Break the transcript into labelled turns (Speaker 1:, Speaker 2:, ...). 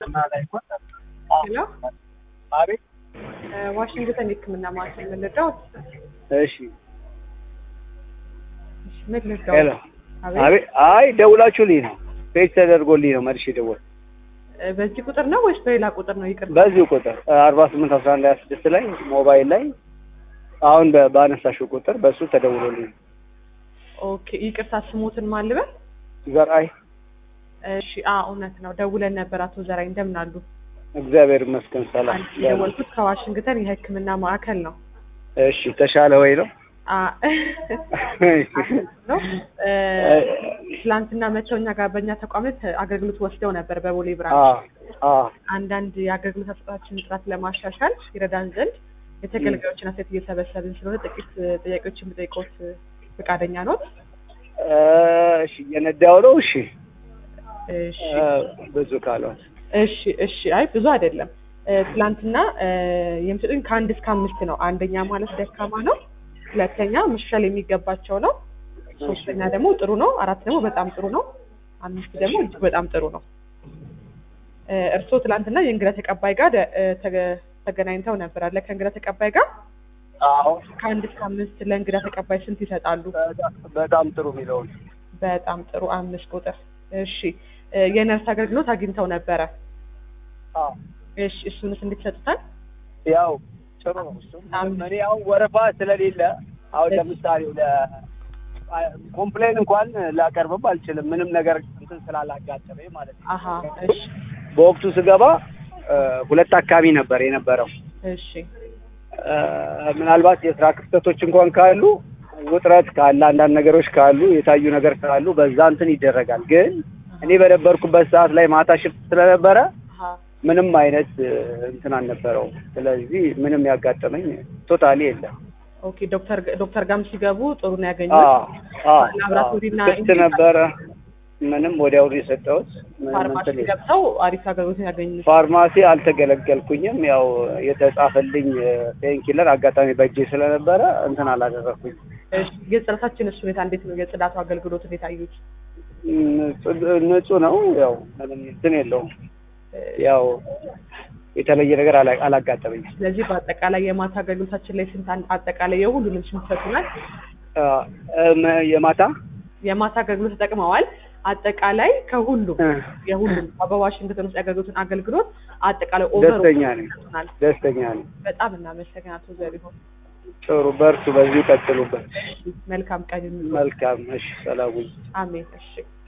Speaker 1: ሄሎ
Speaker 2: አቤት።
Speaker 1: ዋሽንግተን የህክምና ማዕከል ምን ልርዳዎት?
Speaker 2: እሺ
Speaker 1: እሺ፣ ምን ልርዳዎት?
Speaker 2: ሄሎ።
Speaker 1: አቤት
Speaker 2: አቤት። አይ ደውላችሁልኝ ነው ፔጅ ተደርጎልኝ ነው መልሼ ደወል
Speaker 1: እ፣ በዚህ ቁጥር ነው ወይስ በሌላ ቁጥር ነው? ይቅርታ።
Speaker 2: በዚሁ ቁጥር አርባ ስምንት አስራ አንድ ሀያ ስድስት ላይ ሞባይል ላይ አሁን በ- ባነሳሽው ቁጥር በእሱ ተደውሎልኝ ነው።
Speaker 1: ኦኬ፣ ይቅርታ ስሞትን ማን ልበል?
Speaker 2: ዘርአይ
Speaker 1: እሺ፣ አ እውነት ነው ደውለን ነበር። አቶ ዘራይ እንደምን አሉ?
Speaker 2: እግዚአብሔር ይመስገን ሰላም።
Speaker 1: አንቺ የደወልኩት ከዋሽንግተን የህክምና ማዕከል ነው።
Speaker 2: እሺ ተሻለ ወይ ነው?
Speaker 1: አ ነው እ፣ ትላንትና መተው እኛ ጋር በእኛ ተቋም ላይ አገልግሎት ወስደው ነበር በቦሌ
Speaker 2: አ
Speaker 1: ብራንች።
Speaker 2: አ
Speaker 1: አንዳንድ የአገልግሎት አሰጣጣችን ጥራት ለማሻሻል ይረዳን ዘንድ የተገልጋዮችን አስተያየት እየሰበሰብን ስለሆነ ጥቂት ጥያቄዎችን ብጠይቆት ፈቃደኛ ኖት?
Speaker 2: እሺ እየነዳው ነው። እሺ
Speaker 1: እሺ
Speaker 2: እ፣ ብዙ ካልሆነ
Speaker 1: እሺ እሺ። አይ ብዙ አይደለም። እ፣ ትላንትና እ፣ የሚሰጡኝ ከአንድ እስከ አምስት ነው። አንደኛ ማለት ደካማ ነው፣ ሁለተኛ መሻሻል የሚገባቸው ነው፣ ሶስተኛ ደግሞ ጥሩ ነው፣ አራት ደግሞ በጣም ጥሩ ነው፣ አምስት ደግሞ እጅግ በጣም ጥሩ ነው። እ፣ እርስዎ ትላንትና የእንግዳ ተቀባይ ጋር ደ- እ፣ ተገ- ተገናኝተው ነበር አለ ከእንግዳ ተቀባይ ጋር
Speaker 2: አሁን
Speaker 1: ከአንድ እስከ አምስት ለእንግዳ ተቀባይ ስንት ይሰጣሉ?
Speaker 2: በጣም ጥሩ የሚለውን
Speaker 1: በጣም ጥሩ አምስት ቁጥር። እሺ እ፣ የነርስ አገልግሎት አግኝተው ነበረ?
Speaker 2: አዎ
Speaker 1: እሺ እሱንስ እንዴት ይሰጡታል?
Speaker 2: ያው ጥሩ ነው። እሱም እኔ አሁን ወረፋ ስለሌለ አሁን ለምሳሌ ለ ኮምፕሌን እንኳን ላቀርብም አልችልም ምንም ነገር እንትን ስላላጋጠመኝ ማለት ነው።
Speaker 1: አሀ እሺ
Speaker 2: በወቅቱ ስገባ እ፣ ሁለት አካባቢ ነበር የነበረው።
Speaker 1: እሺ
Speaker 2: እ፣ ምናልባት የስራ ክፍተቶች እንኳን ካሉ ውጥረት ካለ አንዳንድ ነገሮች ካሉ የታዩ ነገር ካሉ በዛ እንትን ይደረጋል። ግን እኔ በነበርኩበት ሰዓት ላይ ማታ ሽፍት ስለነበረ
Speaker 1: አሀ
Speaker 2: ምንም አይነት እ፣ እንትን አልነበረውም። ስለዚህ ምንም ያጋጠመኝ ቶታሊ የለም።
Speaker 1: ኦኬ ዶክተር ዶክተር ጋም ሲገቡ ጥሩ ነው
Speaker 2: አ
Speaker 1: ያገኙት።
Speaker 2: አ
Speaker 1: ላብራቶሪና
Speaker 2: ክፍት ነበረ። ምንም ወዲያውኑ የሰጠሁት ምንም
Speaker 1: ፋርማሲ
Speaker 2: እንትን የለም።
Speaker 1: ገብተው አሪፍ አገልግሎት ያገኙት።
Speaker 2: ፋርማሲ አልተገለገልኩኝም። ያው የተጻፈልኝ ፔንኪለር አጋጣሚ በእጄ ስለነበረ እንትን አላደረኩኝ።
Speaker 1: እሺ የጽዳታችን እሱ ሁኔታ እንዴት ነው? የጽዳቱ አገልግሎት እንዴት አዩት?
Speaker 2: ንጹህ ነው። ያው ምንም እንትን የለውም። ያው የተለየ ነገር አላ- አላጋጠመኝም።
Speaker 1: ስለዚህ በአጠቃላይ የማታ አገልግሎታችን ላይ ስንት አን- አጠቃላይ የሁሉንም ስንት ይሰጡናል?
Speaker 2: አ፣ እም፣ የማታ
Speaker 1: የማታ አገልግሎት ተጠቅመዋል። አጠቃላይ ከሁሉም
Speaker 2: እ፣
Speaker 1: የሁሉም በዋሽንግተን ውስጥ ያገኙትን አገልግሎት አጠቃላይ ኦቨር
Speaker 2: ደስተኛ ነኝ።
Speaker 1: ይሰጡናል።
Speaker 2: ደስተኛ ነኝ።
Speaker 1: በጣም እናመሰግናለን አቶ ዘሪሁን።
Speaker 2: ጥሩ በርቱ፣ በዚሁ ቀጥሉበት።
Speaker 1: መልካም ቀን ይሁን።
Speaker 2: መልካም። እሺ፣ ሰላም ሁኑ።
Speaker 1: አሜን። እሺ